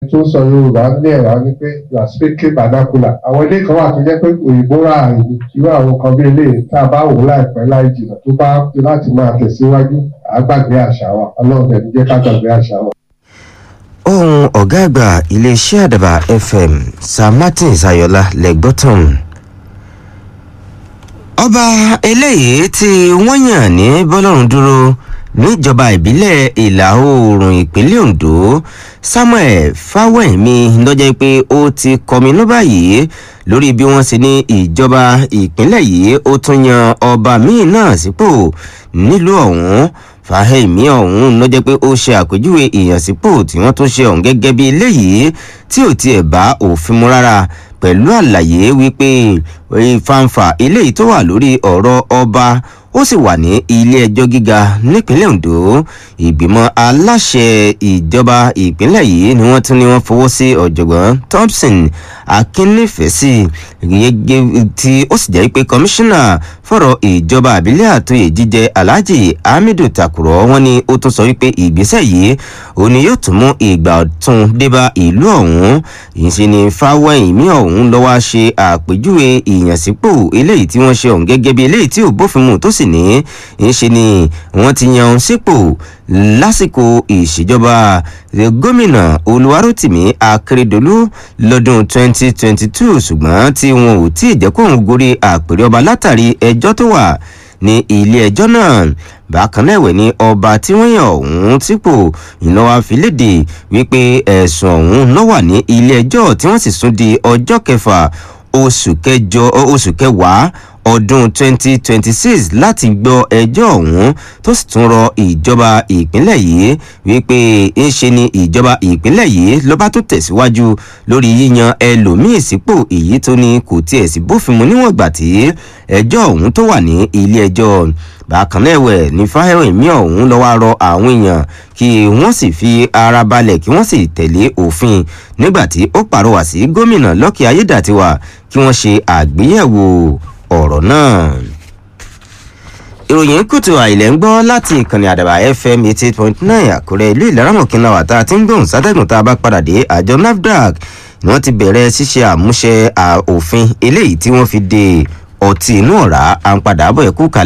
tó sọ yorùbá ní ẹ̀rọ ni pé you are speaking vernacular àwọn ilé kan wà tó jẹ́ pé òyìnbó rà àìní irú àwọn kan bí eléyìí tá a bá wò láìpẹ́ láì jìnnà tó bá ti láti máa tẹ̀síwájú àgbàgbé àṣà wa ọlọ́run ẹ̀ ní jẹ́ ká gbàgbé àṣà wa. ohun ọ̀gá àgbà iléeṣẹ́ àdàbà fm sir martin sayọlá lẹ́gbọ́tàn ọba eléyìí tí wọ́n yàn ní bọ́lọ́run dúró níjọba ìbílẹ̀ ìlà oòrùn ìpínlẹ̀ ondo samuel fáwẹ̀mí lọ́jọ́ pé ó ti kọminú báyìí lórí bí wọ́n ṣe ní ìjọba ìpínlẹ̀ yìí ó tún yan ọba míì náà sípò nílùú ọ̀hún fàhẹ́mí ọ̀hún ló jẹ́ pé ó ṣe àpèjúwe ìyànsípò tí wọ́n tún ṣe ọ̀hún gẹ́gẹ́ bí eléyìí tí ò tiẹ̀ bá òfin mu rárá pẹ̀lú àlàyé wípé ìfanfà eléyìí tó wà lórí ọ̀rọ̀ ọba ó sì wà ní ilé ẹjọ́ gíga nípínlẹ̀ ondo ìgbìmọ̀ aláṣẹ ìjọba ìpínlẹ̀ yìí ni wọ́n tún ní wọ́n fọwọ́ sí ọ̀jọ̀gbọ́n thompson akínnífẹ̀ẹ́sì tí ó sì jẹ́ pé kọmíṣánná fọ̀rọ̀ ìjọba àbílẹ̀ àtòyè jíjẹ alhaji hamidu takurọ̀ wọn ni ó tún sọ wípé ìgbésẹ̀ yìí òun ni yóò tún mú ìgbà ọ̀tun débà ìlú ọ̀hún ìṣe ni fáwẹ́yìn mi ọ̀hún lọ́wọ́ ṣe àpèjúwe ìyànsípò eléyìí tí wọ́n ṣe ọ̀hún gẹ́gẹ́ bí eléyìí tí ò bófin mu tó sì ní ìṣe ni wọ́n ti yan sípò lásìkò ìṣèjọba gómìnà olùwárọ̀tìmí akérèdọ́lù lọ́dún 2022 ṣùgbọ́n tí wọn ò tí ì jẹ́ kóun gorí àpèrè ọba látàrí ẹjọ́ tó wà ní ilé ẹjọ́ náà bákan náà ẹ̀wẹ̀ ní ọba tí wọ́n yàn ọ̀hún sípò ìnáwó àfilédè wípé ẹ̀sùn ọ̀hún ló wà ní ilé ẹjọ́ tí wọ́n sì sún di ọjọ́ kẹfà oṣù kẹjọ oṣù kẹwàá ọdún 2026 láti gbọ́ ẹjọ́ ọ̀hún tó sì tún rọ ìjọba ìpínlẹ̀ yìí wípé ń ṣe ni ìjọba ìpínlẹ̀ yìí ló bá tó tẹ̀síwájú lórí yíyan ẹlòmíì sípò èyí tó ní kò tiẹ̀ sí bófin mu níwọ̀n ìgbà tí ẹjọ́ ọ̀hún tó wà ní ilé ẹjọ́ bákan náà ẹ̀wẹ̀ ní fáyẹ̀mí ọ̀hún lọ́wọ́ rọ àwọn èèyàn kí wọ́n sì fi ara balẹ̀ kí wọ́n sì tẹ̀lé òfin nígbà tí ó pàrọwà sí gómìnà lọ́kì ayédàtiwà kí wọ́n ṣe àgbéyẹ̀wò ọ̀rọ̀ náà. ìròyìn kùtù àìlẹ̀ ń gbọ́ láti ìkànnì àdàbà fm eighty eight point nine àkúrẹ́ ìlú ìlaramọ̀kínlá wà tá a ti ń gbóhùn sátẹ́gùn tá a bá padà dé àjọ nafdac ni wọ́n ti bẹ̀rẹ̀ ṣíṣe àmúṣe òfin eléyìí tí wọ́n fi de ọtí inú ọ̀rá à ń padà bọ̀ ẹ̀kú kalẹ̀.